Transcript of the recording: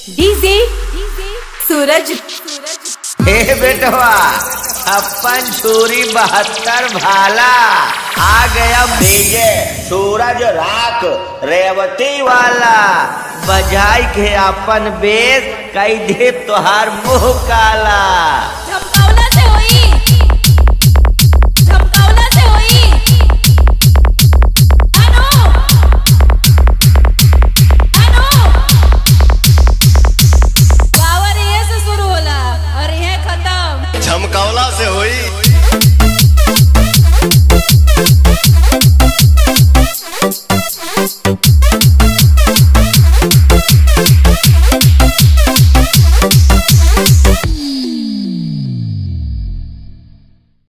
DJ सूरज हे बेटवा छप्पन छुरी बहत्तर भाला आ गया भेजे सूरज राख रेवती वाला बजाई के अपन बेस कई दे तोहार मुंह काला झमकावला से होई झमकावला से होई अनु अनु पावर ये से शुरू होला और ये खत्म झमकावला से होई